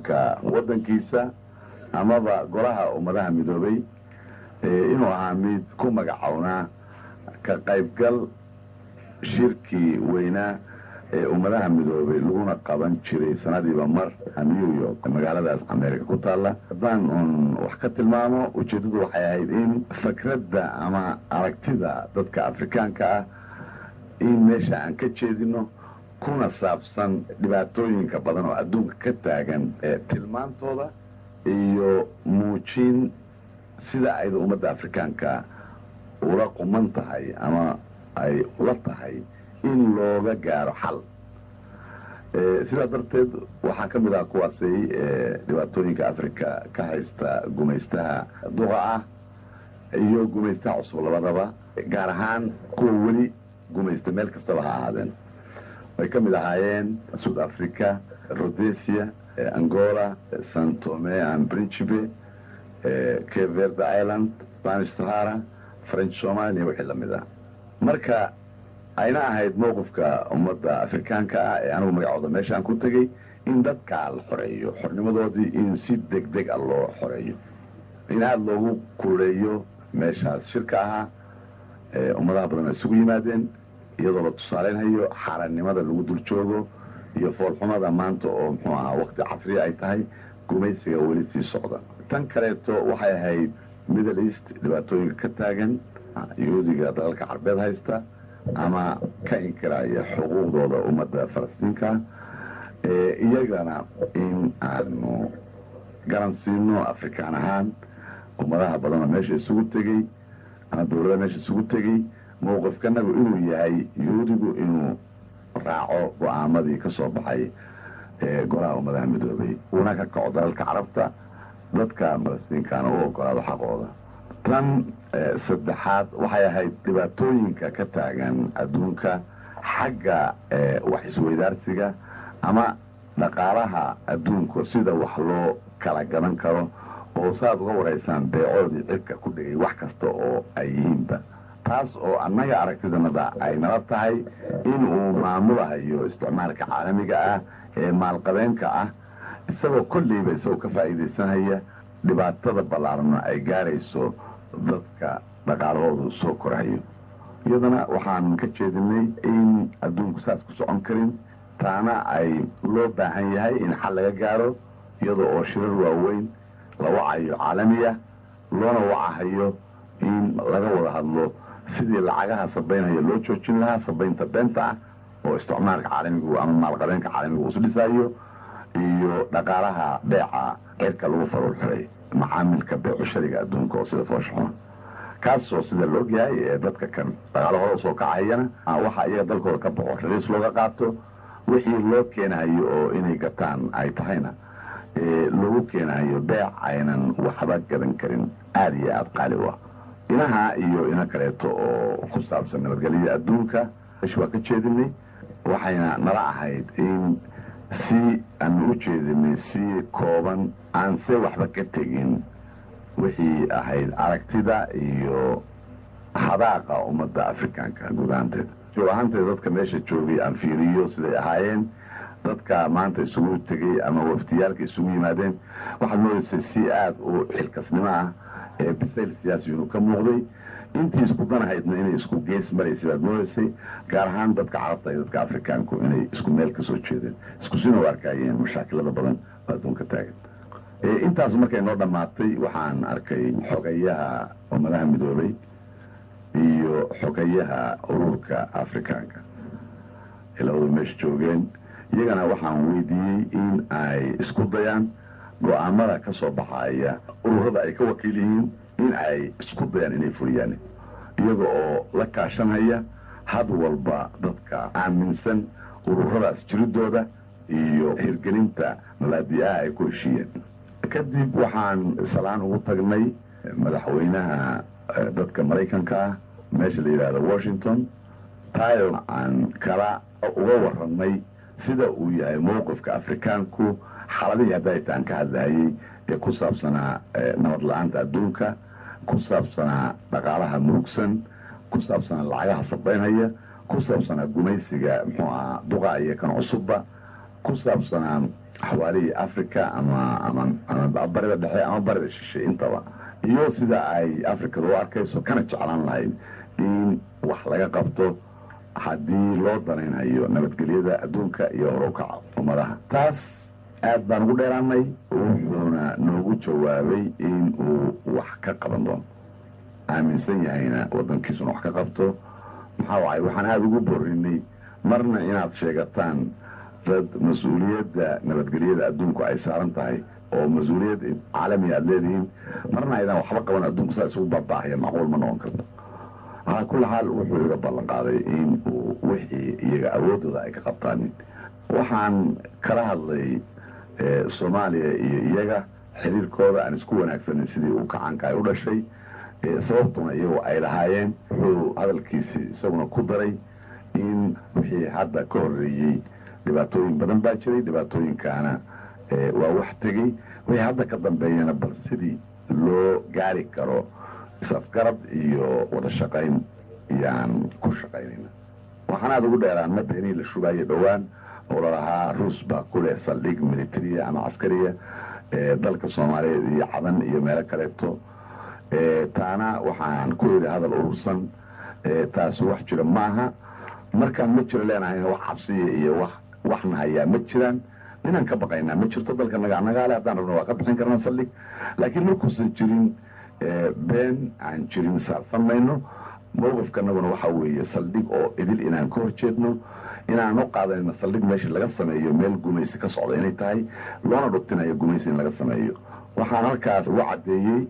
baarlamaanka waddankiisa amaba golaha ummadaha midoobay inuu ahaa mid ku magacownaa ka qaybgal shirkii weynaa ee ummadaha midoobay laguna qaban jiray sanadiiba mar new york magaaladaas america ku taalla haddaan uun wax ka tilmaamo ujeeddadu waxay ahayd in fakradda ama aragtida dadka afrikaanka ah in meesha aan ka jeedino kuna saabsan dhibaatooyinka badan oo adduunka ka taagan tilmaantooda iyo muujin sida ayda ummadda afrikaanka ula quman tahay ama ay ula tahay in looga gaaro xal sidaa darteed waxaa ka mid ah kuwaasay dhibaatooyinka africa ka haysta gumaystaha duqa ah iyo gumaystaha cusub labadaba gaar ahaan kuwa weli gumaysta meel kastaba ha ahaadeen ay ka mid ahaayeen south africa rhodesia angola santome and principe cape verde island spanish sahara french somalia wixii la mid ah marka ayna ahayd mowqifka ummadda afrikaanka ah ee anigu magacooda meeshaan ku tegey in dadkaa la xoreeyo xornimadoodii in si deg deg a loo xoreeyo in aada loogu kuleeyo meeshaas shirka ahaa ummadaha badan ay isugu yimaadeen iyadoo la tusaaleynhayo xaarannimada lagu dul joogo iyo foolxumada maanta oo muxuu ahaa waqti casriya ay tahay gumaysiga weli sii socda tan kaleeto waxay ahayd middle east dhibaatooyinka ka taagan yuhuudiga dalalka carbeed haysta ama ka inkiraya xuquuqdooda ummadda falastiinka iyagana in aanu garan siino afrikaan ahaan ummadaha badanoo meesha isugu tegey ama dawlada meesha isugu tegey mowqifkanagu inuu yahay yuhuudigu inuu raaco go-aamadii ka soo baxay golaha ummadaha midoobay uuna ka kaco dalalka carabta dadka falastiinkaana u ogolaado xaqooda tan saddexaad waxay ahayd dhibaatooyinka ka taagan adduunka xagga wax isweydaarsiga ama dhaqaalaha adduunku sida wax loo kala gadan karo oo saaad uga waraysaan beecoodii cirka ku dhigay wax kasta oo ay yihiinba taas oo annaga aragtidanada ay nala tahay in uu maamulahayo isticmaalka caalamiga ah ee maalqabeenka ah isagoo kolleyba isagoo ka faa'iidaysanaya dhibaatada ballaarna ay gaarayso dadka dhaqaalahoodu soo korahayo iyadana waxaan ka jeedinay in adduunku saas ku socon karin taana ay loo baahan yahay in xal laga gaaro iyadoo oo shirar waaweyn la wacayo caalamiya loona wacahayo in laga wada hadlo sidii lacagaha sabaynaya loo joojin lahaa sabaynta beenta ah oo isticmaalka caalamigu ama maalqabeenka caalamigu isdhisayo iyo dhaqaalaha beeca cirka lagu faruur xiray macaamilka beecushariga adduunka oo sida fooshaxuma kaasoo sida la ogyahay ee dadka kan dhaqaalahooda soo kacayana waxa iyaga dalkooda ka baxo raliis looga qaato wixii loo keenahayo oo inay gataan ay tahayna loogu keenahayo beec aynan waxba gadan karin aada iyo aada qaali u ah inaha iyo ina kaleeto oo ku saabsan nabadgelyada adduunka mesh waa ka jeedinay waxayna nala ahayd in si aanu u jeedinay si kooban aan se waxba ka tegin wixii ahayd aragtida iyo hadaaqa ummadda afrikaanka guud ahaanteeda joog ahaanteeda dadka meesha joogay aan fiiriyo siday ahaayeen dadka maanta isugu tegey ama waftiyaalka isugu yimaadeen waxaad moodaysay si aada u xilkasnimo ah ee bisayl siyaasi inuu ka muuqday intii isku danahaydna inay isku gees maraysay baad moodaysay gaar ahaan dadka carabta iyo dadka afrikaanku inay isku meel ka soo jeedeen isku sina u arkaayeen mashaakilada badan oo adduunka taagan intaas markay noo dhammaatay waxaan arkay xogayaha ummadaha midoobay iyo xogayaha ururka afrikaanka ee labadu meesha joogeen iyagana waxaan weydiiyey in ay isku dayaan go-aamada ka soo baxaya ururada ay ka wakiil yihiin in ay isku dayaan inay fuliyaan iyaga oo la kaashanhaya had walba dadka aaminsan ururadaas jiridooda iyo hirgelinta mabaadi'aha ay ku heshiiyeen kadib waxaan salaan ugu tagnay madaxweynaha dadka maraykanka ah meesha la yidhaahdo washington tayo aan kala uga warannay sida uu yahay mowqifka afrikaanku xaladihii haddaytaan ka hadlahayey ee ku saabsanaa nabad la-aanta adduunka ku saabsanaa dhaqaalaha murugsan ku saabsanaa lacagaha sabaynhaya ku saabsanaa gumaysiga muxuu ahaa duqa iyo kan cusubba ku saabsanaa xawaalihii africa ama ama barida dhexe ama barida shishe intaba iyo sida ay africada u arkayso kana jeclaan lahayd in wax laga qabto haddii loo danaynayo nabadgelyada adduunka iyo horowkaca ummadaha taas aad baan ugu dheeraanay wuxuuna noogu jawaabay in uu wax ka qaban doono aaminsan yahayna waddankiisuna wax ka qabto maxaa wacay waxaan aada ugu borinay marna inaad sheegataan dad mas-uuliyadda nabadgelyada adduunku ay saaran tahay oo mas-uuliyad caalamiga aada leedihiin marna aydaan waxba qaban adduunku saa isugu baaba'ahaya macquul ma noqon karto calaa kulli xaal wuxuu iga ballan qaaday in uu wixii iyaga awooddooda ay ka qabtaanin waxaan kala hadlay soomaaliya iyo iyaga xiriirkooda aan isku wanaagsanin sidii uu kacaanka ay u dhashay sababtuna iyagu ay lahaayeen wuxuu hadalkiisii isaguna ku daray in wixii hadda ka horreeyey dhibaatooyin badan baa jiray dhibaatooyinkaana waa wax tegey wixii hadda ka dambeeyana bal sidii loo gaari karo is-afgarad iyo wada shaqayn iyaan ku shaqaynayna waxaan aada ugu dheeraan ma beenihii la shubaayo dhowaan oo lalahaa ruus baa ku leh saldhig militariya ama caskariya dalka soomaaliyeed iyo cadan iyo meelo kaleeto taana waxaan ku yidhi hadal urursan taasi wax jira ma aha markaan ma jiro leenahayna wax cabsiya iyo wax waxna hayaa ma jiraan inaan ka baqaynaa ma jirto dalka naga nagaale haddaan rabno waa ka bixin karnaa saldhig laakiin markuusan jirin been aan jirin saarsan mayno mowqifkanaguna waxaa weeye saldhig oo idil inaan ka hor jeedno inaan u qaadanayno saldhig meesha laga sameeyo meel gumaysi ka socda inay tahay loona dhutinayo gumaysi in laga sameeyo waxaan halkaas uga caddeeyey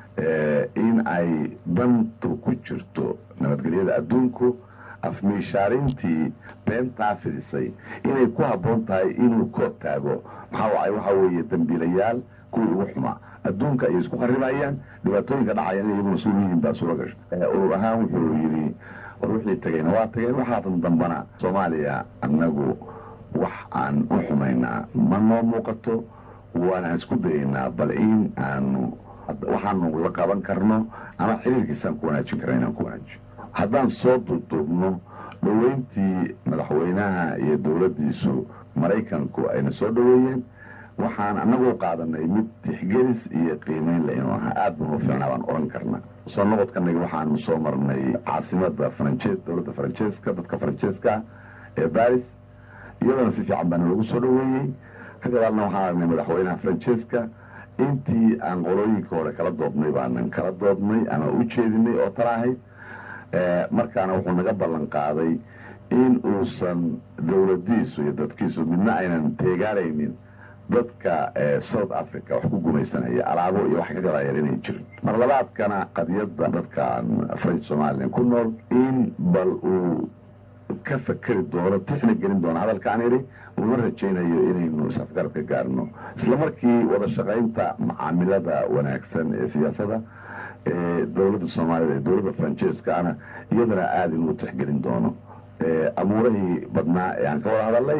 in ay dantu ku jirto nabadgelyada adduunku afmiishaarintii beentaa fidisay inay ku habboon tahay inuu kood taago maxaa wacay waxaa weeye dambiilayaal kuwii ugu xumaa adduunka ayay isku kharibayaan dhibaatooyinka dhacayaan in iyagu mas-uul yihiin baa suura gasha urur ahaan wuxuu yidhi war wixii tegayna waa tageen waxaatan dambana soomaaliya annagu wax aan u xumaynaa ma noo muuqato waanaan isku dayaynaa bal in aanu waxaanu la qaban karno ama xiriirkiisaan ku wanaajin karna inaan ku wanaajiyo haddaan soo duuduubno dhoweyntii madaxweynaha iyo dowladdiisu maraykanku ayna soo dhoweeyeen waxaan annagu qaadanay mid tixgelis iyo qiimeyn le inuu ahaa aad banu fiicnaa baan oran karna soo noqodkanaga waxaanu soo marnay caasimada faranjees dowladda faranjeeska dadka faranjeeska ee baris iyadana si fiican baana lagu soo dhoweeyey ka gadaalna waxaan aragnay madaxweynaha faranjeeska intii aan qolooyinka hore kala doodnay baanan kala doodnay ama u jeedinay oo tala ahayd markaana wuxuu naga ballan qaaday in uusan dowladiisu iyo dadkiisu midna aynan teegaaraynin dadka south africa wax ku gumaysanaya alaabo iyo wax ka gadayeen inay jirin mar labaadkana qadiyadda dadkan french somalilan ku nool in bal uu ka fakeri doono tixna gelin doono hadalkaan idhi uma rajaynayo inaynu is-afgarad ka gaarno isla markii wada shaqaynta macaamilada wanaagsan ee siyaasadda ee dowladda soomaaliyed ee dowladda faranjeeskaana iyadana aada inuu tixgelin doono amuurahii badnaa ee aan ka wada hadalnay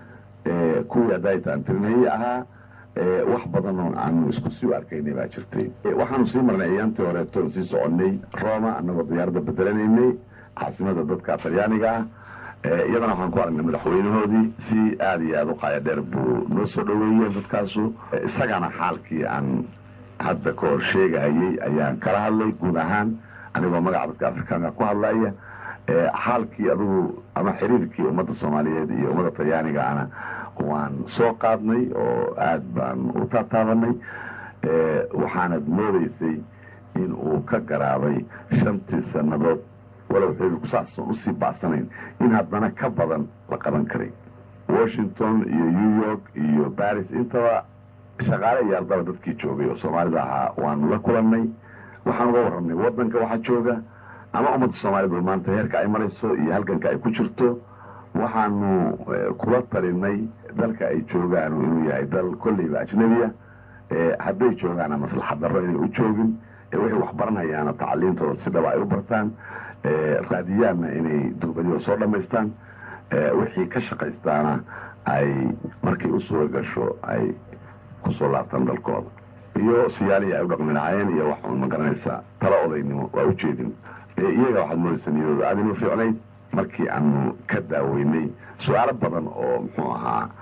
kuwii hadaytaan tirinayey ahaa wax badanoo aanu isku sii arkaynay baa jirtay waxaanu sii marnay ayaantii horeeto sii soconnay roma annagoo diyaaradda bedelanaynay caasimada dadka talyaaniga ah iyadana waxaan ku aragnay madaxweynahoodii si aada iyo aada u qaaya dheer buu noo soo dhoweeyey dadkaasu isagana xaalkii aan hadda ka hor sheegahayey ayaan kala hadlay guud ahaan anigoo magaca dadka afrikaanka ku hadlaya xaalkii adugu ama xiriirkii ummadda soomaaliyeed iyo ummadda talyaanigaana waan soo qaadnay oo aad baan u taataabanay waxaanad moodaysay in uu ka garaabay shantii sannadood walow xiriirku saasoon usii bacsanayn in haddana ka badan la qaban karay washington iyo new york iyo baris intaba shaqaale iyo ardaba dadkii joogay oo soomaalida ahaa waanu la kulannay waxaan uga warramnay waddanka waxaa jooga ama ummadda soomaaliyed maanta heerka ay marayso iyo halganka ay ku jirto waxaanu kula talinay dalka ay joogaan inuu yahay dal kolleyba ajnabiya hadday joogaana maslaxad darro inay u joogin waxay wax baranayaana tacaliintooda si dhaba ay u bartaan raadiyaanna inay durbadida soo dhammaystaan wixii ka shaqaystaana ay markay u suura gasho ay kusoo laabtaan dalkooda iyo siyaalihii ay u dhaqmi lahaayeen iyo wax ma garanaysaa tala odaynimo waa ujeedin iyaga waxaad moodaysa niyadooda aada inuu fiicnayd markii aanu ka daaweynay su-aalo badan oo muxuu ahaa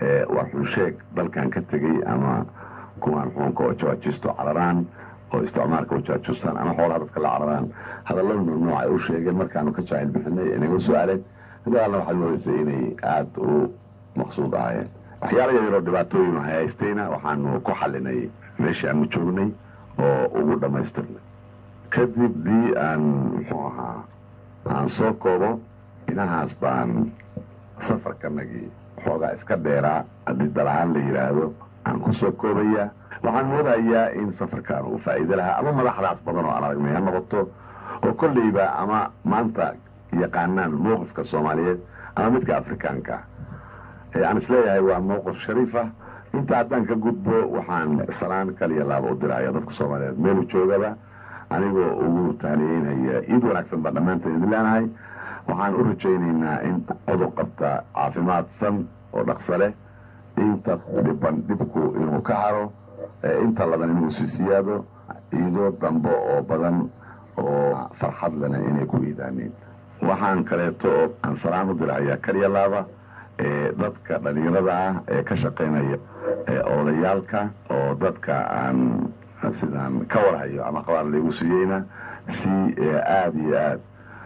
waa xunsheeg dalkan ka tegey ama kuwaan xuunka oo jawaajisto cararaan oo isticmaalka u jaajustaan ama xoolaha dadka la cararaan hadallada mamnuuc ay u sheegeen markaanu ka jaahil bixinay inaga su-aaleen midaalna waxaad moodaysay inay aada u maqsuud ahaayeen waxyaala yaryaroo dhibaatooyin haystayna waxaanu ku xalinay meeshii aanu joognay oo ugu dhammaystirnay kadib dii aan muxuu ahaa aan soo koobo inahaas baan safarkanagii xoogaa iska dheeraa haddii dalahaan la yidhaahdo aan ku soo koobayaa waxaan moodayaa in safarkan uu faa'iido lahaa ama madaxdaas badan oo aan aragnay ha noqoto oo kolleyba ama maanta yaqaanaan mowqifka soomaaliyeed ama midka afrikaanka aan isleeyahay waa mowqif shariif ah inta haddaan ka gudbo waxaan salaan kaliya laaba u diraya dadka soomaaliyeed meelu joogaba anigoo ugu taaniyeynaya iid wanaagsan baan dhammaanteen idin leenahay waxaan u rajaynaynaa in cudur qabta caafimaadsan oo dhaqso leh inta dhiban dhibku inuu ka haro inta laban inuu sii siyaado iidoo dambe oo badan oo farxad lena inay ku iidaaneen waxaan kaleeto oo aan salaan u dirahayaa kaliya laaba dadka dhalinyarada ah ee ka shaqaynaya oodayaalka oo dadka aan sidaan ka warhayo ama qabaar laygu siiyeyna si aada iyo aad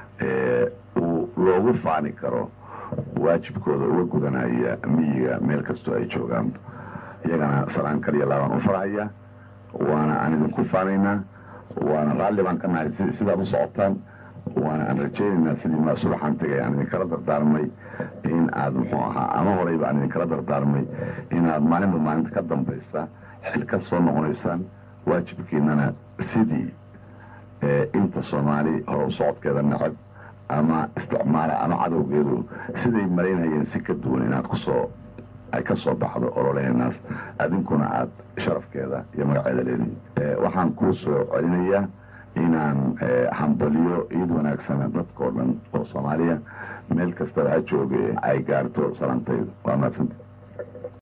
uu loogu faani karo waajibkooda uga gudanaya miyiga meel kastoo ay joogaan iyagana salaan kaliya laabaan u farhaya waana aan idinku faanaynaa waana raalli baan ka nahay sidaad u socotaan waana aan rajaynaynaa sidii maa subaxaan tegay aan idinkala dardaarmay in aad muxuu ahaa ama horeyba aan idinkala dardaarmay inaad maalinba maalinta ka dambaysa xil ka soo noqonaysaan waajibkiinana sidii inta soomaali horow socodkeeda necab ama isticmaala ama cadowgeedu siday malaynayeen si ka duwan inaad kusoo ay ka soo baxdo ololeheenaas adinkuna aad sharafkeeda iyo magaceeda leedihin waxaan kuu soo celinayaa inaan hambaliyo iid wanaagsana dadkao dhan oo soomaaliya meel kastaba ha jooge ay gaarto salantaydu waa mahadsanta